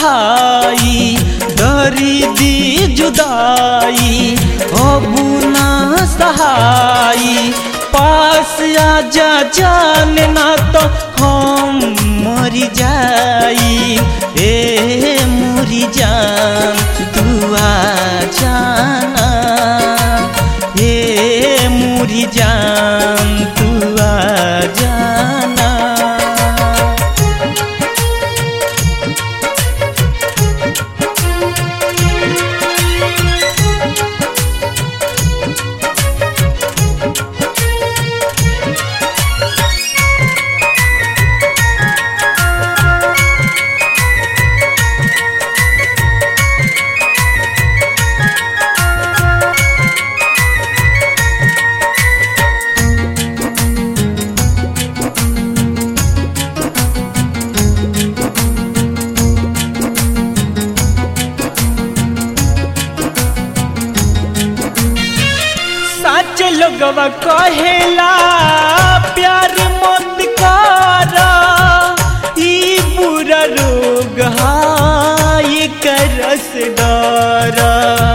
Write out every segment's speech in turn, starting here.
सहाई डरी दी जुदाई अबू ना सहाई पास आजा जान ना तो हम मर जाई ए मुरी जान तू आ जाना ए मुरी जान तू आ जाना सच लोगवा कहेला प्यार मत करा ई बुरा रोग हाय करस डरा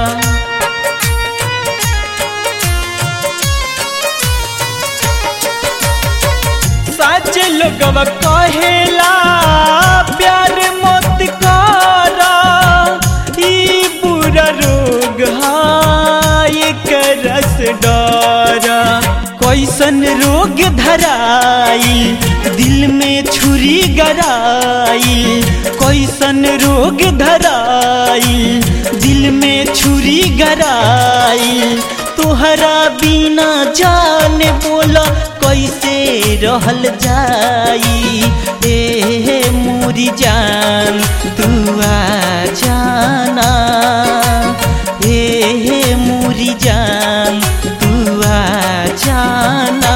सच लोगवा कहेला प्यार मत करा ई बुरा रोग हाय करस डरा कैसन रोग धराई दिल में छुरी गराई कैसन रोग धराई दिल में छुरी गराई तोहरा बिना जान बोला कैसे रहल जाई ए मोरी जान तू आ जाना ए मोरी जान तू आ जाना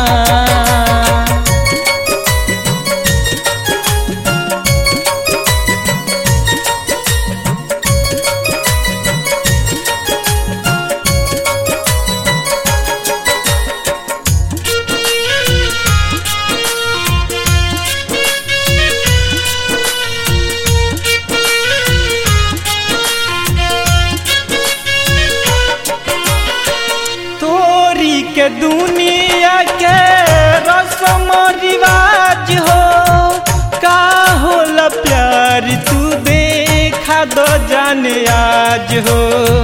तोरी के दुनिया के रसम रिवाज हो का होला प्यार तू देखा दो जाने आज हो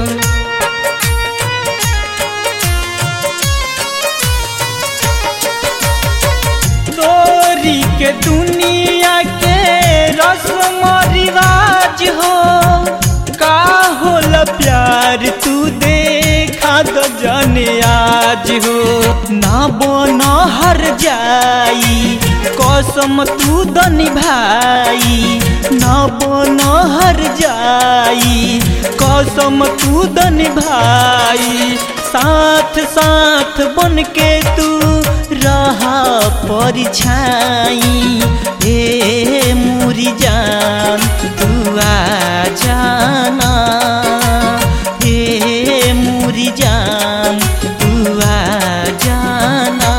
तोरी के दुनिया के रसम रिवाज हो का होला प्यार तू देखा तो जाने आज हो ना बना हर जाई कसम तू द निभाई ना बना हर जाई कसम तू द निभाई साथ साथ बन के तू रहा परछाई ए मुरी जान तू आ जाना ए मुरी जान तू आ जाना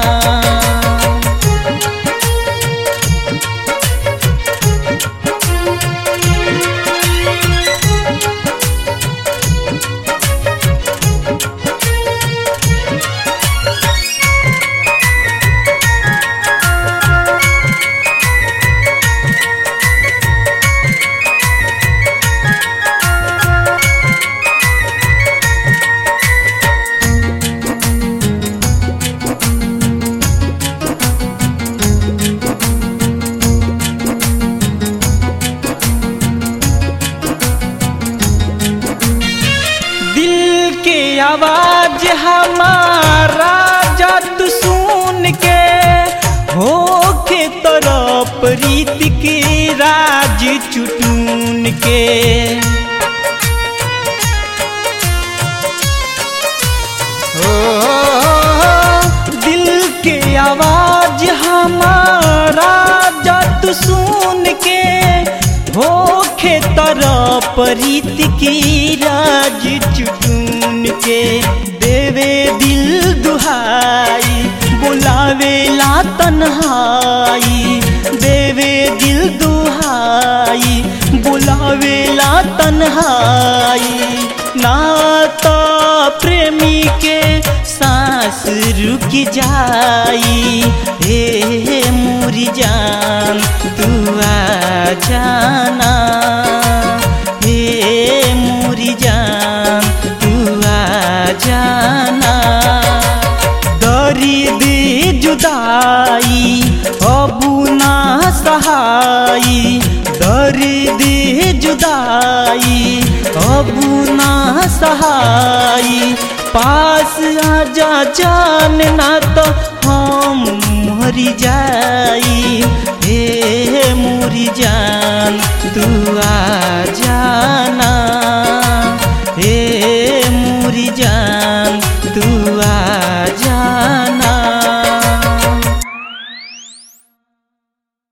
दिल के आवाज हमारा जद सुन के हो के तरफ रीत के राज चुटून के ओ, दिल के आवाज हमारा जद सुन के होखे तरफ रीत की राज चुटून के देवे दिल दुहाई बुलावे ला तन्हाई देवे दिल दुहाई जुदाई बुलावेला तन्हाई ना तो प्रेमी के सांस रुक जाई हे मोरी जान तू आ जाना हे मोरी जान तू आ जाना दर्द जुदाई अबू ना सहाई दर्द जुदाई अबू ना सहाई पास आजा जान ना तो हम मरी जाई हे मोरी जान तू आ जान